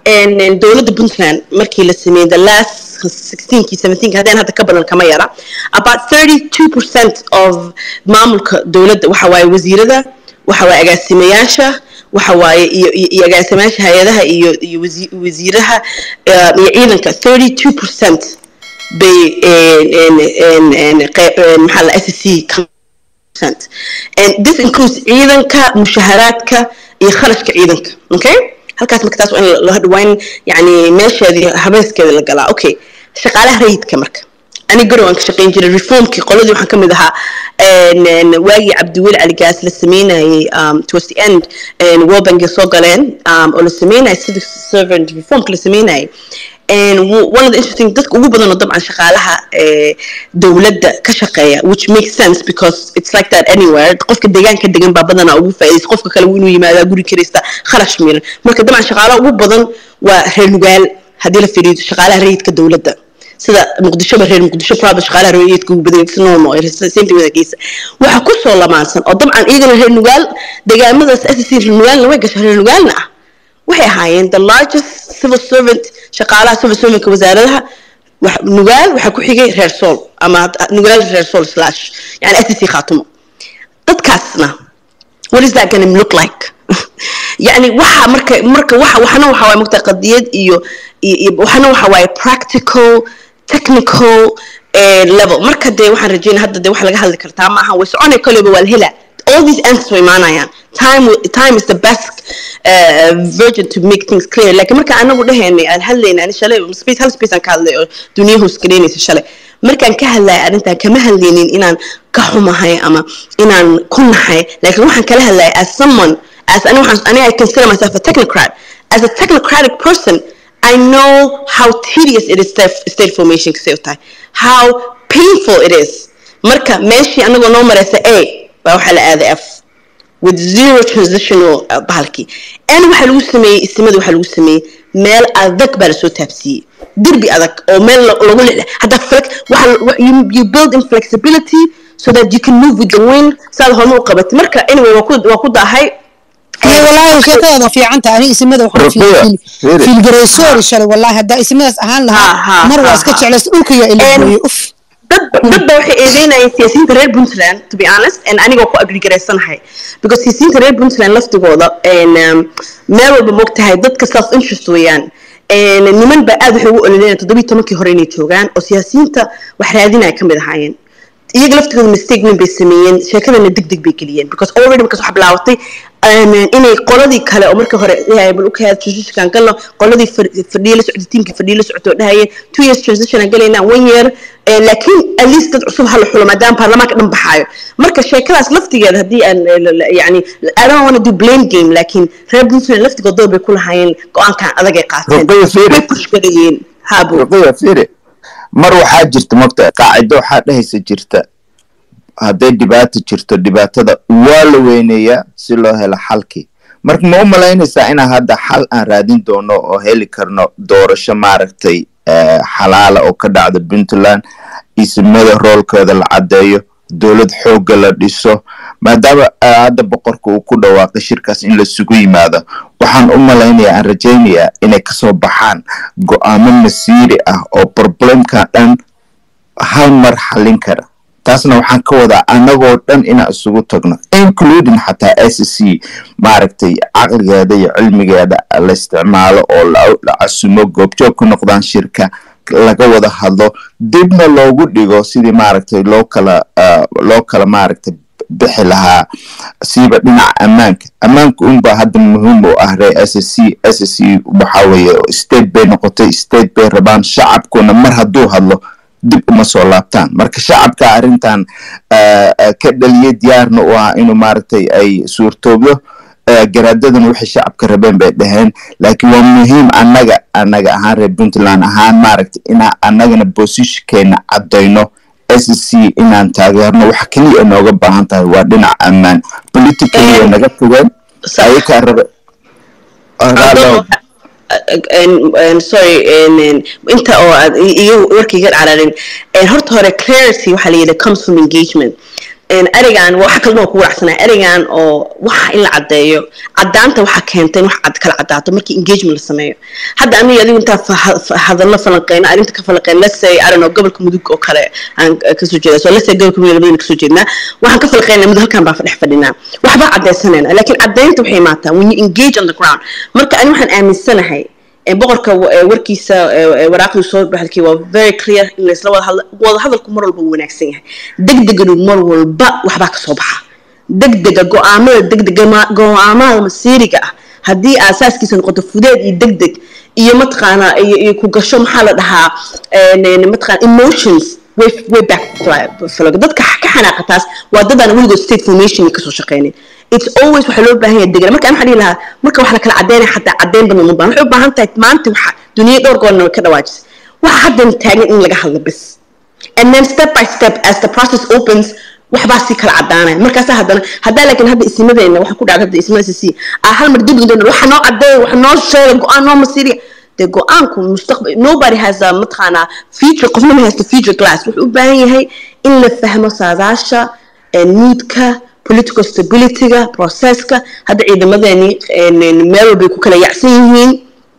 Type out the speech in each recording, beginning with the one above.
dowladda puntland markii la sameeyey the last 16kii 17kii haddeen hadda ka badan kama yara about 32 percent of maamulka dowladda waxa waaye wasiirada waxa waaye agaasimayaasha waxa waaye iyo iyo agaasimayaasha hay-adaha iyo iyo wasiiraha iyo ciidanka 32 percent bay maxaa la s c and this includes ciidanka mushaharaadka iyo kharashka ciidanka okay halkaas marka taas waa in yani meesheedii habeeskeeda la galaa okay shaqaalaha rayidka marka ani garow aan ka shaqayn jiray reformkii qoladii waxaan ka mid ahaa waagii cabdiweli cali gaas la sameynayay towards the end world bank soo galeen oo la sameynayay civic servant reformka la sameynayay and one of the interesting dadka ugu badan oo dabcan shaqaalaha dowladda ka shaqeeya which makes sense because it's like that anywhere qofka deegaanka degan baa badanaa ugu faa'iidaysa qofka kale inuu yimaadaa guri karaysta kharash miran marka dabcan shaqaalaha ugu badan waa reer nugaal haddii la fiiriyo shaqaalaha rayidka dowladda sida muqdishoba reer muqdisho private shaqaalaha rayidka ugu badan it's normal same thing with geesa waxa ku soo lamaansan oo dabcan iyagana reer nugaal deegaamadaas SSC reer nugaalna way gashay reer nugaalna ah waxay ahaayeen the largest civil servant shaqaalaha civil servantka wasaaradaha nugaal waxaa ku xigay reer sool ama nugaal reer sool slash yani SSC khaatumo dadkaasna what is that gonna look like يعني waxa marka marka waxa waxna waxa waay mugta qadiyad iyo waxna waxa waay practical technical level marka dee waxaan rajeynaa hadda dee waxa laga hadli kartaa maaha way soconay kaliba waa la helaa all these answers way imaanayaan time time is the best uh, virgin to make things clear laakiin marka anagu dhahaynay aan hadlayna ani shalay space hal space aan ka hadlay oo duniya hoos galeynaysa shalay markaan ka hadlaya arrintan kama hadlaynin inaan ka xumahay ama inaan ku nahay laakiin waxaan kala hadlaya as someone as ani waxaan ani I consider myself a technocrat as a technocratic person I know how tedious it is state formation kasay u tahay how painful it is marka meeshii anagoo noo maraysa a baa waxaa la aaday f with zero transitional bahalkii n waxaa lagu sameeyey istimada waxaa lagu sameeyey meel adag baa lasoo taabsiiyey derbi adag oo meel lagu leh hadda you build in flexibility so that you can move with the wind saad horma u qabatay marka anyway waa ku daahay والله sheekadaada fiicanta ani ismada waxaan fiilgaraysoori shalay wallahi haddaa ismadaas ahaan lahaa mar waa iska jeclays dhulka yaa ilaahoye uf dad dadba waxay eedeynayeen siyaasiyiinta reer puntland to be honest and anigoo ku agrigareysanahay because siyaasiyiinta reer puntland laftigooda meel walba mogtahay dadka self interest weeyaan niman baa aad waxay ugu ololeynaya toddobiyi tobankii hore inay joogaan oo siyaasiyiinta wax raadinaya ka mid ahaayeen iyaga laftigooda mistake weyn bay sameeyeen sheekadana deg deg bay geliyeen because already markaas waxaa bilaawatay inay qoladii kale oo marka hore bal ukaad transitionkan galno qoladii fadhiya la socotay tiimkii fadhiya la socotay oo dhahayeen two years transition aan galaynaa one year laakiin at least dad cusub hala xulo maadaama baarlamaanka dhan baxaayo marka sheekadaas laftigeeda haddii aan yani I don't want to do blame game laakiin reer puntland laftigood door bay ku lahaayeen go-aankan adag ay qaateen way pushgarayeen haabo mar waxaa jirta mogta qaacido waxaa dhehaysa jirta hadday dhibaato jirto dhibaatada waa la weyneeyaa si loo helo xalkii marka ma u malaynaysaa inaan hadda xal aan raadin doono oo heli karno doorasho maaragtay xalaala oo ka dhacda puntland isimada roolkooda la caddeeyo dowlad xoogga la dhiso maadaama hadda boqorka uu ku dhawaaqay shirkaas in lasugu yimaado waxaan u malaynayaa aan rajaynayaa inay kasoo baxaan go-aamo masiiri ah oo problemkan dhan hal mar xallin kara taasna waxaan ka wadaa anagoo dhan inaan isugu tagno including xataa s c maaragtay caqligeeda iyo cilmigeeda la isticmaalo oo la casumo goobjoog ku noqdaan shirka laga wada hadlo dibna loogu dhigo sidii maaragtay loo kala loo kala maaragtay bixi lahaa siiba dhinaca ammaanka ammaanka unbaa hadda muhiim u ah ree s c s c waxa weeye state bay noqotay state bay rabaan shacabkuna mar hadduu hadlo dib uma soo laabtaan marka shacabka arrintan ka dhaliya diyaarna u ah inuu maaragtay ay suurtoobdo garaadadan waxay shacabka rabeen bay dhaheen laakiin waa muhiim annaga annaga ahaan reer puntland ahaan maaragtay inaan annagana bosishkeena caddayno s c inaan taageerno waxa keliya nooga baahan tahay waa dhinaca ammaan politically way naga fogeen ayakaa raba sorry inta oo aad iyo warkayga cararin horta hore clarity waxaa la yidhi comes from engagement erigan waxa kalena ku waraacsanaa erigan oo waxa in la caddeeyo caddaanta waxaa keentay in wax cad kala caddaato markii engagement la sameeyo hadda aniga adigu intaan hadallo falanqeyno arrinta ka falanqeyno let's say I don't know gobolka mudug oo kale aan kasoo jeedaa so let's say gobolka mudug labadina kasoo jeednaa waxaan ka falanqeynaa mudug halkan baa dhex fadhinaa waxbaa caddaysanayna laakiin caddaynta waxay imaataa when you engage on the ground marka ani waxaan aaminsanahay boqorka warkiisa waraaqdii soo baxalkii waa very clear in laysla wada hadla wada hadalku mar walba wanaagsan yahay degdeganu mar walba waxbaa kasoo baxa degdega go-aamada degdega go-aamada masiiriga ah haddii aasaaskiisa noqoto fudeed iyo degdeg iyo mataqaanaa iyo ku gasho maxaa la dhahaa mataqaana emotions way way back dadka ka xanaaqa taas waa dadaan weligood state formation kasoo shaqeynin it's always waxaa loo baahan yahay degan marka waxaan dhihi lahaa marka wax la kala cadeynaya xataa cadeyn badan uma baahan waxay u baahan tahay maanta waxa duniya dhowr goorna way ka dhawaajisay waxa haddan taagan in laga hadlo bis and then step by step as the process opens waxbaa sii kala cadaanaya markaasa haddana haddaa laakiin hadda isimadeena waxa ku dhacda hadda ismada sisi aa hal mar dib doona waxa noo cadeeya waxa noo sheega go-aan noo masiiriya dee go-aanku mustaqbal nobody has a mataqaanaa future qofna ma haysto future glass wuxuu u baahan yahay in la fahmo saadaasha nuudka political stabilityga processka hadda ciidamadeeni meel walbay ku kala yacsan yihiin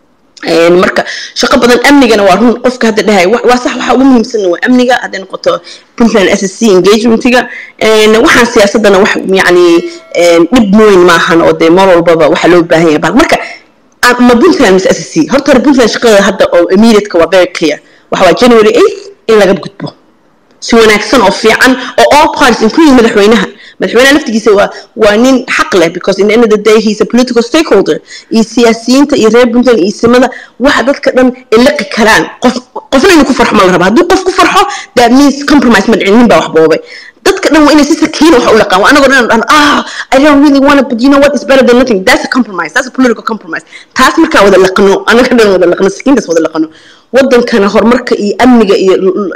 marka shaqo badan amnigana waa run qofka hadda dhahay waa sax waxa ugu muhiimsanna waa amniga hadday noqoto puntland s s c engagementiga waxaan siyaasadana wax yacni dhib weyn maahan oo dee mar walbaba waxaa loo baahan yahay marka ma puntland mise s s c horta hore puntland shaqada hadda oo immediateka waa very clear waxa waa january eighth in laga gudbo si wanaagsan oo fiican oo all parties including madaxweynaha madaxweynaha laftigiisa waa waa nin xaq leh because in the end of the day he's a political stakeholder iyo siyaasiyiinta iyo reer puntland iyo simada waxa dadka dhan iliqi karaan qof qofna inuu ku farxo ma la raba hadduu qof ku farxo that means compromise ma dhicin nin baa wax boobay dadka dhan waa inay si sakiina wax u laqaan waa anagoo dhan dhan ah I don't really want to but you know what is better than nothing that's a compromise that's a political compromise taas markaa wada laqno anaga dhan wada laqno sakiintaas wada laqno wadankana horumarka iyo amniga iyo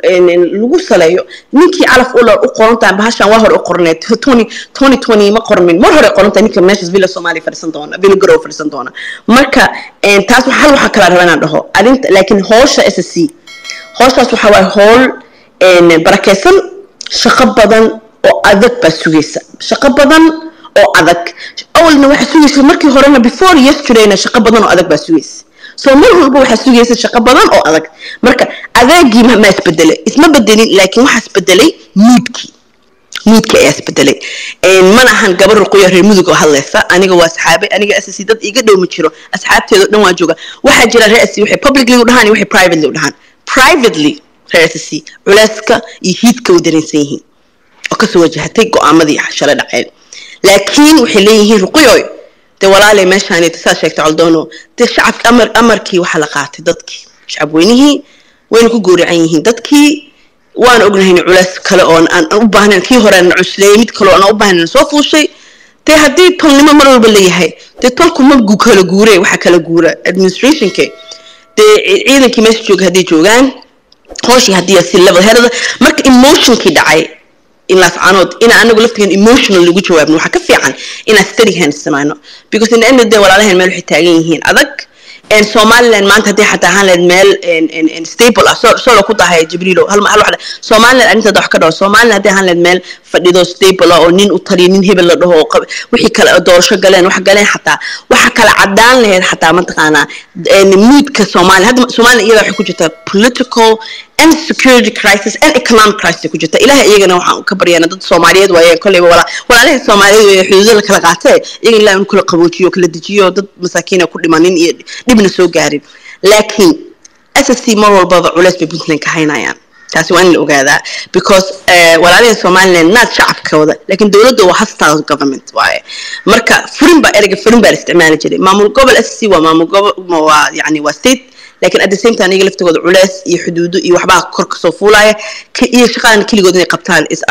lagu saleeyo ninkii calaf u u qorantahay bahashan waa hore u qorneed tony tony tony ma qormin mar hore qorantahay ninka meeshas villa soomaaliya fadhisan doona villa garow fadhisan doona marka taas hal waxaa kala rabaa inaan dhaho arrinta laakiin hoosha s c hooshaas waxa waaye hool barakeysan shaqo badan oo adag baa sugaysa shaqo badan oo adag awalna waxaa sugaysa markii horena before yesterdayna shaqo badan oo adag baa sugaysa soo mar walba waxaa sugaysa shaqo badan oo adag marka adeegii ma isbedelay isma bedelin laakiin waxaa isbedelay muudkii muudkii ayaa isbedelay mana ahan gabar ruquya reer mudug oo hadlaysa aniga waa asxaabe aniga asasi dad iga dhow ma jiro asxaabteedo dhan waa jooga waxaa jira reer asi waxay publicly u dhahaan iyo waxay privately u dhahaan privately reer asasi culeyska iyo hiidka way dareensan yihiin oo kasoo wajahatay go-aamadii shalay dhaceen laakiin waxay leeyihiin ruquyoy dee walaalay meeshaan saa sheegtay coldoono dee shacabki amar amarkii waxaa la qaatay dadkii shacab weynihii wayna ku gowracan yihiin dadkii waan ognahayn culeys kale oo aan u baahnayn kii hore na cusleeyay mid kale oo aan u baahnayn soo fuushay dee haddii tolnimo mar walba leeyahay dee tolku ma kala guure waxa kala guura administrationke dee ciidankii meesha jooga hadday joogaan hooshii haddii si level herada marka emotionkii dhacay in laascaanood ina anagu laftigan emotional lagu jawaabno waxaa ka fiican inaan steady hands samayno because in the end of the day walaalahan meel waxay taagan yihiin adag somaliland maanta haddii xataa ahaan lahayd meel stable ah solo ku dahay jibriilo hal hal waxda somaliland arrinteeda wax ka dhaho somaliland haddii ahaan lahayd meel fadhido stable ah oo nin u taliyo nin hebel la dhaho wixii kale doorasho galeen wax galeen xataa waxa kala cadaan lahayd xataa mataqaanaa moodka soomaaliya hadda somaliland iyada waxay ku jirtaa political and security crisis and economic crisis ku jirta ilaha iyagana waxaan ka baryaana dad soomaaliyeed waaye kolleyba wala walaalaha soomaaliyeed weeye xuduudo la kala qaatee iyaga ilaah in kala qaboojiyo kala dejiyo dad masaakiina ku dhimanin iyo dhibna soo gaarin laakiin s s c mar walbaba culeys bay puntland ka haynayaan taasi waa in la ogaadaa because walaalaha somaliland naad shacabkooda laakiin dowladda waa hostile government waaye marka furin baa ereyga furin baa la isticmaali jiray maamul gobol s c waa maamul gobol waa yani waa state laakiin at the same time iyaga laftigooda culeys iyo xuduudo iyo waxbaa kor kasoo fuulaya iyo shaqadan keligood inay qabtaan is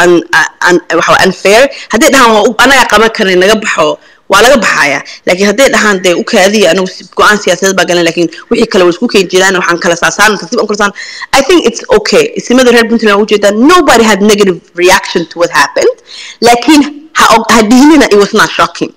waxa unfair hadday dhahaan anagaa qaban karnay naga baxo waa laga baxaya laakiin hadday dhahaan dee u kaadiya anagu go-aan siyaasadeed baa galan laakiin wixii kale way isku keeni jiraan waxaan kala saasaan tartiib aan kala saan I think it's okay isimada reer puntland waa ujeedaan nobody had negative reaction to what happened laakiin ha ha dhihinina it was not shocking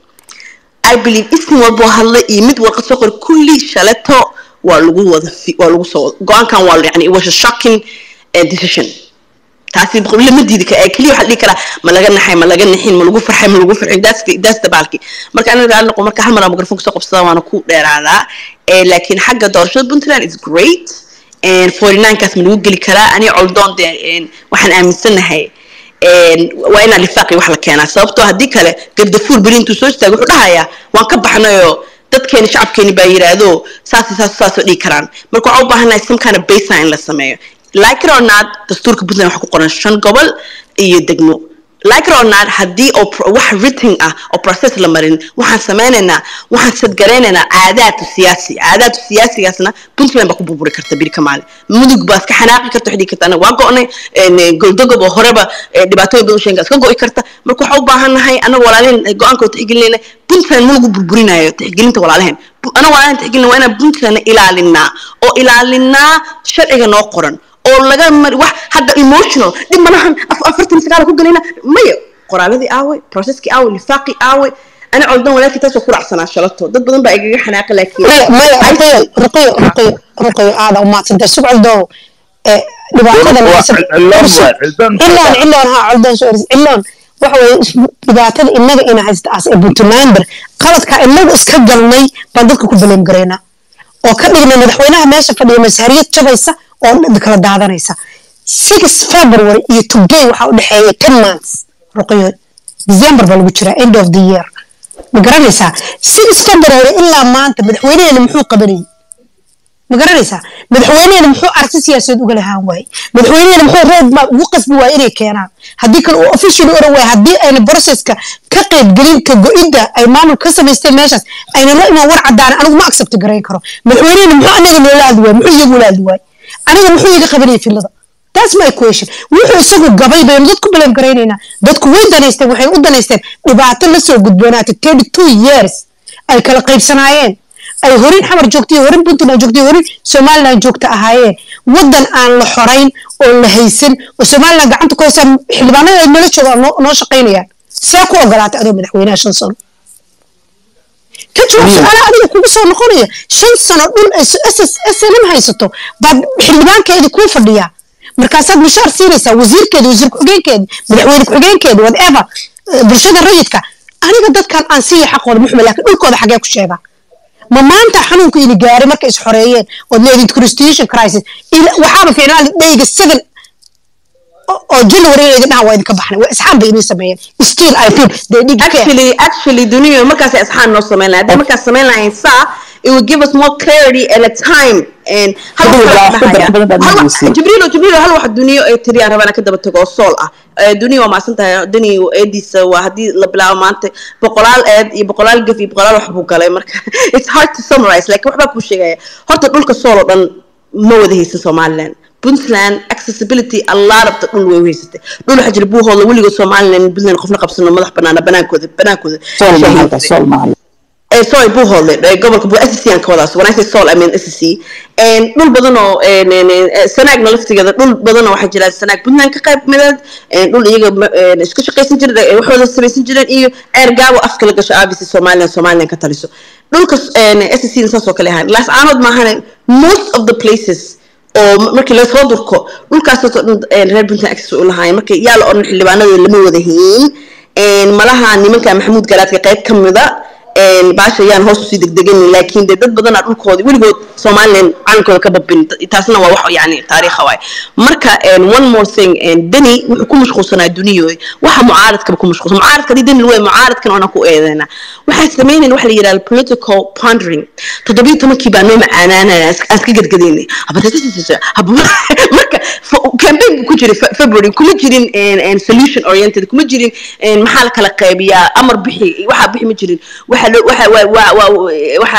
I believe isim walboo hadlay iyo mid warqad soo qor kulli shaleto waa lagu wada waa lagu soo go-aankan waa yani it was a shocking uh, decision taasi lama diidi kara keliya waxaa dhihi karaa ma laga naxay ma laga nixin ma lagu farxay ma lagu farxin daas dabaalki marka aniga aan noqo marka hal mar mikrofon kusoo qabsada waana ku dheeraadaa laakiin xagga doorashada puntland is great forty ninekaas ma lagu geli karaa ani coldoon de waxaan aaminsanahay waa inaa lifaaqi wax la keenaa sababtoo haddii kale gardafuur beri intuu soo istaago wuxuu dhahayaa waan ka baxnayoo dadkeeni shacabkeeni baa yiraahdo saas saas saasoo dhigi karaan marka waxaa u baahanahay some kind of baseline in la sameeyo like it or not dastuurka puntland waxa ku qoran shan gobol iyo degmo like it or not haddii oo wax written ah oo process la marin waxaan sameynaynaa waxaan sadgaraynaynaa caadaadka siyaasi caadaadka siyaasigaasna puntland baa ku burburi karta biri kamaali mudug baa iska xanaaqi karta waxay dhigi karta anaga waa go-nay goldogob oo horeba dhibaatooyin badan sheega iska go'i karta marka waxaa u baahannahay anaga walaalehen go-aanka tixgelinayna puntland ma lagu burburinayo tixgelinta walaalehen anaga walaalehen tixgelina waa inaan puntland ilaalinaa oo ilaalinaa sharciga noo qoran oo laga mari wax hadda emotional dhib malahan afartan sagaal ku galayna maya qoraaladii aaway processkii aaway lifaaqii aaway ana coldan walaalkii taasoo ku raacsanaa shalato dad badan baa igaga xanaaqa laakiin maya ruqiyo ruqiyo ruqiyo ruqiyo aada umaadsantay sug coldow dhibaatada ciloon ciloon ha coldoon soo eris ciloon waxa weye dhibaatada inaga ina haysta as ee puntlander qaladka inagu iska galnay baan dadka ku baleem garaynaa oo ka dhignay madaxweynaha meesha fadhiya mashariyad jabaysa oo kala daadanaysa six february iyo today waxaa u dhexeeya ten months ruqiyo december baa lagu jiraa end of the year ma garanaysaa six february ilaa maanta madaxweynaheena muxuu qabanayay ma garanaysaa madaxweynaheena muxuu aragti siyaasadeed uga lahaan waayey madaxweynaheena muxuu roadmap ugu qasbi waayey inay keenaan haddii kale uu officially oran waaya haddii ayna processka ka qaybgelin ka go-idda ay maamul ka samaysteen meeshaas ayna la imaan war caddaana anigu ma accept garayn karo madaxweynaheena muxuu anaga noola hadli waayey muxuu iyagu la hadli waayey aniga muxuu iga qabanayay filada that's my question wuxuu isagu gabay baynu dadku baleem garaynaynaa dadku way danaysteen waxay u danaysteen dhibaato la soo gudboonaatay thirty two years ay kala qaybsanaayeen ay horin xamar joogtay horin puntland joogtay horin somaliland joogta ahaayeen waddan aan la xorayn oo la haysan oo somaliland gacanta ku haysaa xildhibaanada ay nala joogaan noo shaqaynayaan see ku ogolaatay adoo madaxweynaha shan sano ka jawaab su-aala adiga kugu soo noqonaya shan sano dhul ay snm haysato baad xildhibaankeedi kuu fadhiyaa markaasaad mushaar siinaysaa wasiirkeeda wasiir ku-xigeenkeeda madaxweyne ku-xigeenkeeda whatever bulshada rayidka aniga dadkan aan siiya xaqooda muxume laakiin dhulkooda xagee ku sheegaa ma maanta xanuunku ini gaaray markay is xoreeyeen ood leedid constitution crisis waxaaba fiicnaan dhayga seven oo january inay dhahan waa idinka baxnay waa isxaan bay inay sameeyeen still i feel they did actually actually duniya markaas isxaan noo sameyn lahayd haddii markaas sameyn lahayn saa it would give us more clarity and a time and jibriilo jibriilo hal wax duniyo ay tiriyaan rabana ka daba tago oo sool ah duniya waa maasan tahay dani eediisa waa haddii la bilaabo maanta boqolaal eed iyo boqolaal gaf iyo boqolaal wax buu galay marka it's hard to summarize like waxbaa kuu sheegaya horta dhulka sool oo dhan ma wada haysan somaliland puntland accessibility allaarabta dhul way haysatay dhul waxaa jira buuhooda weligood somaliland puntland qofna qabsano madax banaana banaankooda banaankooda sorry buuhoodle gobolka buu SSC aan ka wadaas when I say Seoul I mean SSC dhul badan oo sanaagna laftigeeda dhul badan oo waxaa jira sanaag puntland ka qayb mideed dhul iyaga iska shaqaysan jiray waxooda samaysan jireen iyo ceer gaabo afka la gasho abc somaliland somaliland ka taliso dhulka SSC saas oo kale ahaan laas caanood maahane most of the places oo markii lasoo durko dhulkaasoo dhan reer puntland access u lahaayeen marka yaa la odhan xildhibaanada lama wada hiin malaha nimanka maxamuud garaadka qayb ka mida baasha ayaan hoos usii degdeganin laakiin dee dad badanaa dhulkooda weligood somaliland calankooda ka babin taasna waa wax yani taariikha waay marka one more thing deni wuxuu ku mashquulsanaa duniyo waxa mucaaradkaba ku mashquulsan mucaaradka hadii deni wey mucaaradkan oona ku eedeynaa waxay samaynayn waxa la yidhahda political pondering toddobiyo tobankii baa noo macaanaanaya aan iska gadgadaynay marka campaign buu ku jiray february kuma jirin solution oriented kuma jirin maxaa la kala qaybiyaa amar bixi waxaa bixi ma jirin waxa waxa waxa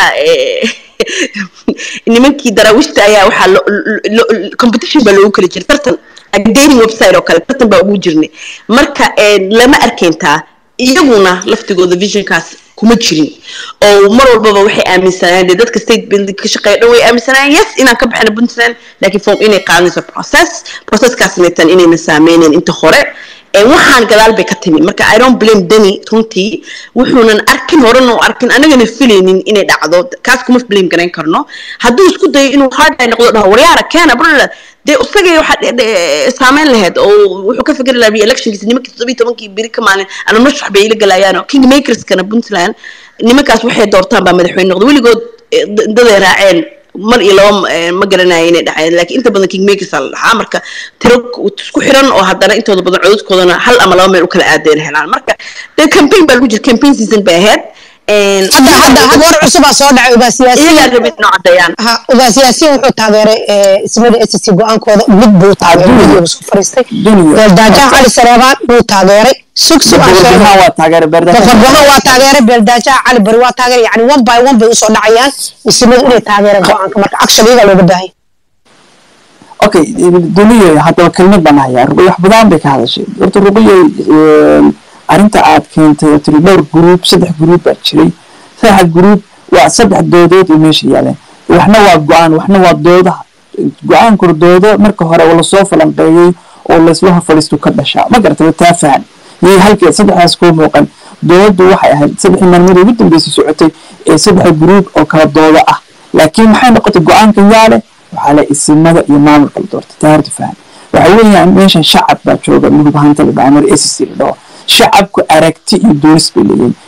nimankii daraawiishta ayaa waxaa competition baa loogu kala jiray tartan dating website oo kale tartan baa ugu jirnay marka lama arkayntaa iyaguna laftigooda visionkaas kuma jirin oo mar walbaba waxay aaminsanayeen dee dadka state building ka shaqeeya dhan way aaminsanayeen yes inaan ka baxna puntland laakiin form inay qaadanayso process processkaasna tan inayna saameynayn inta hore waxaan gadaal bay ka timi marka i don't blame deni runtii wuxuunan arkin horena u arkin anagana filaynin inay dhacdo kaas kuma blame garayn karno hadduu isku dayo inuu hard ay noqdo dhaho waryaara keena brother dee isagay waxa saameyn lahayd oo wuxuu ka fikri lahaa re-electionkiisa nimankii toddobiyi tobankii biri ka maalin ama mashrax bay ila galayaan king makerskana puntland nimankaas waxay doortaan baa madaxweyne noqda weligood daday raaceen mar iyo laba ma garanaya inay dhaceen laakiin inta badan king makers la dhaxaa marka tiro isku xiran oo haddana intooda badan codadkoodana hal ama laba meel u kala aadeen helaan marka dee campaign baa lagu jira campaign season bay ahayd hadda hadda hadda war cusubaa soo dhacay ugaa siyaasiyiin iyagaa rabin inoo caddeeyaan ha ugaa siyaasiyiin wuxuu taageeray ismada s c go-aankooda mid buu taageeray video isku fariistay beeldaajaha cali sareebaan buu taageeray sug sug aan sheegay boqorbuhaan waa taageeray beerdaajaha boqorbuhaan waa taageeray beeldaajaha cali bari waa taageeray yani one by one bay usoo dhacayaan ismadu inay taageereen go-aanka marka action iyagaa looga baahay okay duniya haddaba kelmad baan hayaa ruqyo wax badan bay ka hadashay horta ruqyo arrinta aad keentay oo tiri dhowr gruub saddex gruub baa jiray saddex gruub waa saddex doodood oo meesha yaaleen waxna waa go-aan waxna waa doodaha go-aankuna doodo marka hore oo lasoo falanqeeyey oo laysla hor fadhiistu ka dhashaa ma garata taa fahan yay halkeed saddexdaas kuu muuqan dooddu waxay ahayd saddexdii maalmood ugu dambeysay socotay ee saddex gruub oo kala doodo ah laakiin maxay noqotay go-aanka yaale waxaa le isimada iyo maamulka la doortay taa horta fahan waxa weeyaan meeshan shacab baa jooga midub hanta la dhaha mar s c la dhaho shacabku aragti iyo doonis bay leeyihin